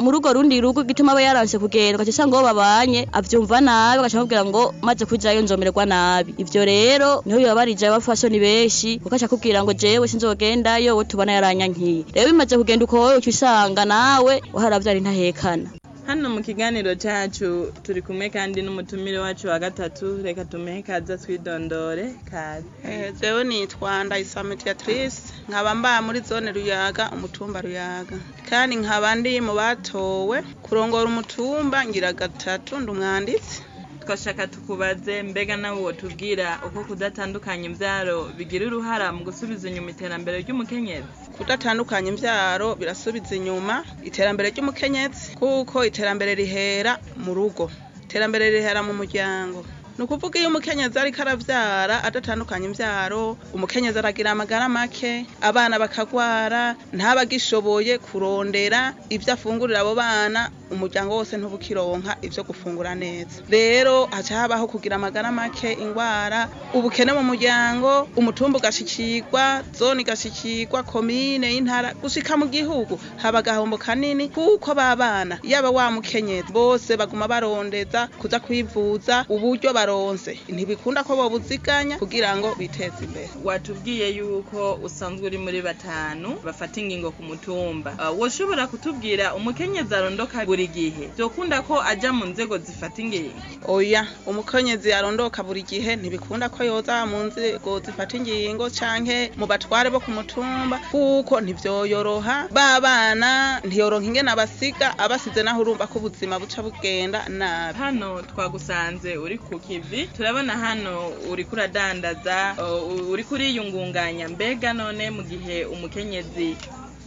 muri urwo rundi rugo gituma aba yaranse kugenda ugaca usanga uwo babanye avyumva nabi ugaca amubwira ngo maze kujayo nzomererwa nabi ivyo rero niho bibabarije abafasoni benshi kuko aca akubwira ngo jewe sinzogendayo we tubona yaranyankiye rero bimaze kugenda uko wowe uca usanga nawe waharavyara intahekana hano mu kiganiro cyacu turi kumwe kandi n'umutumire wacu wa gatatu reka tumuhe kaza twidondore kaza Eh, jewe nitwa Ndayisaba Mediatrice nkaba mba muri zone Ruyaga umutumba Ruyaga kandi nkaba ndi mu batowe kurongora umutumba ngira gatatu ndi umwanditsi twashaka tukubaze mbega nawe wotubwira uko kudatandukanya imbyaro bigira uruhara mu gusubiza inyuma iterambere ry'umukenyezi kudatandukanya imbyaro birasubiza inyuma iterambere ry'umukenyezi kuko iterambere rihera mu rugo iterambere rihera mu muryango ni ukuvuga iyo umukenyezi ariko arabyara adatandukanya imbyaro umukenyezi aragira amagara make abana bakagwara ntaba agishoboye kurondera ibyo afungurira abo bana umuryango wose ntubukironka ibyo gufungura neza rero haca habaho kugira amagara make ingwara ubukene mu muryango umutumba ugashikirwa zone igashikirwa komine y'intara gushika mu gihugu haba agahombo kanini kuko babana yaba wa mukenyezi bose baguma barondeza kuza kwivuza uburyo baronse ntibikunda ko bobuziganya kugira ngo biteze imbere watubwiye yuko usanzwe uri muri batanu bafata ingingo ku mutumba uh, woshobora kutubwira umukenyezi arondoka buri gihe byokunda ko aja mu nzego zifata ingingo oya umukenyezi arondoka buri gihe ntibikunda ko yoza mu nzego zifata ingingo canke mu batware bo ku mutumba kuko ntivyoyoroha ba bana ntiyoronka ingene abasiga abasize naho urumva ko ubuzima buca bugenda nabi hano twagusanze uri ku kivi turabona hano uri kuradandaza uh, uri kuriyungunganya mbega none mu gihe umukenyezi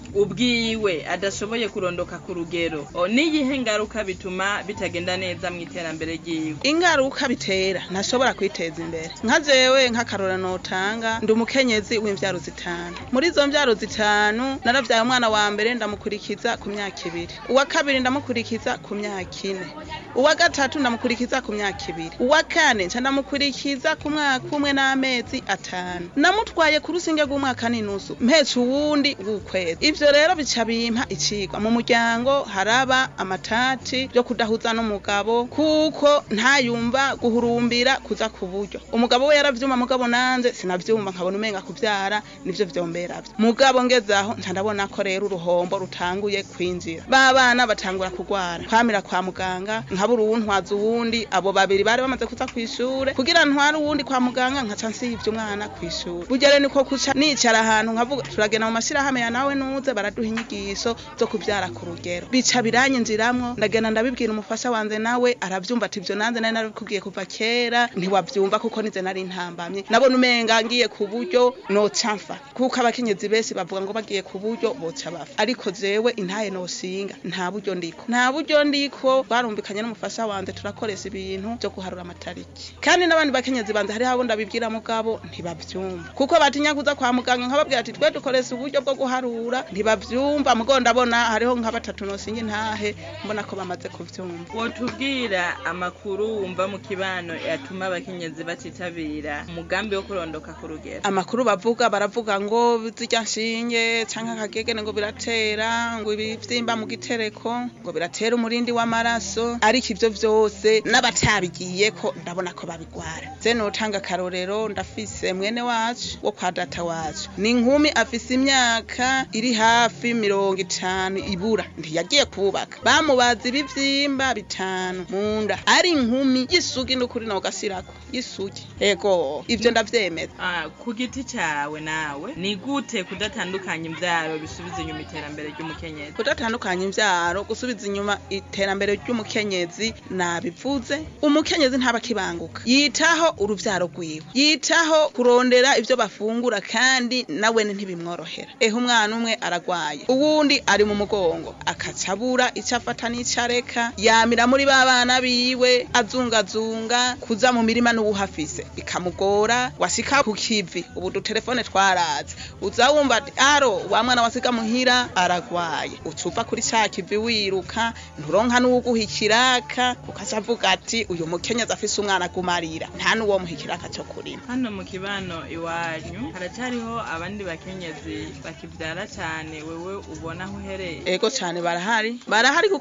ubwiwe adashoboye kurondoka ku rugero O, niyihe ngaruka bituma bitagenda neza mu iterambere ryiwe ingaruka bitera ntashobora kwiteza imbere nka jewe nk'akarora notanga ndi umukenyezi w'imvyaro zitanu muri izo mvyaro zitanu naravyaye umwana wa mbere ndamukurikiza ku myaka ibiri uwa kabiri ndamukurikiza ku myaka ine uwa gatatu ndamukurikiza ku myaka ibiri uwa kane nca ndamukurikiza ku mwaka umwe n'amezi atanu namutwaye ku rusinge rw'umwaka n'inusu mpetse uwundi w'ukwezi ivyo rero bica bimpa icigwa mu muryango haraba amatati yo kudahuza n'umugabo kuko ntayumva guhurumbira kuza ku buryo umugabo we yaravyuma mugabo nanje sinavyumva nkabona umenga kuvyara nivyo vyomberavyo mugabo ngezaho nca ndabona ko rero uruhombo rutanguye kwinjira ba bana batangura kugwara kwamira kwa muganga nkabura uwuntwaza uwundi abo babiri bari bamaze kuza kw'ishure kugira ntware uwundi kwa muganga nkaca nsivye umwana kw'ishure burya rero niko kuca nicara ahantu nkavuga turagenda mu mashirahamwe ya nawe nuze baraduha inyigisho zo kuvyara ku rugero bica biranyinjiramwo ndagenda ndabibwira umufasha wanje nawe aravyumva ati ivyo nanze nari narabikubwiye kuva kera ntiwavyumva kuko nize nari ntambamye nabona umenga ngiye ku buryo noca mfa kuko abakenyezi benshi bavuga ngo bagiye ku buryo boca bafa ariko jewe intaye nosinga nta buryo ndiko nta buryo ndiko barumvikanye n'umufasha wanje turakoresha ibintu vyo guharura amatariki kandi n'abandi bakenyezi banje hariho abo ndabibwira mugabo ntibavyumva kuko batinya kuza kwa muganga nkababwira ati twe dukoresha uburyo bwo guharura ntibavyumva mugo ndabona hariho nka batatu nosinga intahe mbona ko bamaze kuvyumva wotubwira amakuru wumva mu kibano yatuma abakenyezi batitabira umugambi wo kurondoka ku rugero amakuru bavuga baravuga ngo zirya nshinge canke akagegene ngo biratera ngo ibivyimba mu gitereko ngo biratera umurindi w'amaraso ariko ivyo vyose n'abatabigiyeko ndabona ko babigwara je notanga akarorero ndafise mwene wacu wo kwa data wacu ni inkumi afise imyaka iri hafi mirongo itanu ibura ntiyagiye kubaka bamubaza ibivyimba bitanu mu nda ari inkumi y'isugi n'ukuri nawe ugasirako y'isugi ego ivyo ndavyemeza Ah, ku giti cyawe nawe ni gute kudatandukanya imbyaro bisubiza inyuma iterambere ry'umukenyezi kudatandukanya imvyaro gusubiza inyuma iterambere ry'umukenyezi nabivuze umukenyezi ntaba akibanguka yitaho uruvyaro rwiwe yitaho kurondera ivyo bafungura kandi nawene ntibimworohera ehe umwana umwe aragwaye uwundi ari mu mugongo akacabura ico afata n'ico areka yamira muri ba bana biwe azungazunga kuza mu mirima n'uwuhafise bikamugora washika ku kivi ubu dutelefone twaraze uza wumva ati aro wa mwana wasiga muhira aragwaye ucuva kuri ca kivi wiruka nturonka n'uwuguha ikiraka ukaca avuga ati uyu mukenyezi afise umwana agumarira nta n'uwo muha ikiraka co kurima hano mu kibano iwanyu haracyariho abandi bakenyezi bakibyara cyane wewe ubona aho uhereye ego cane barahari barahari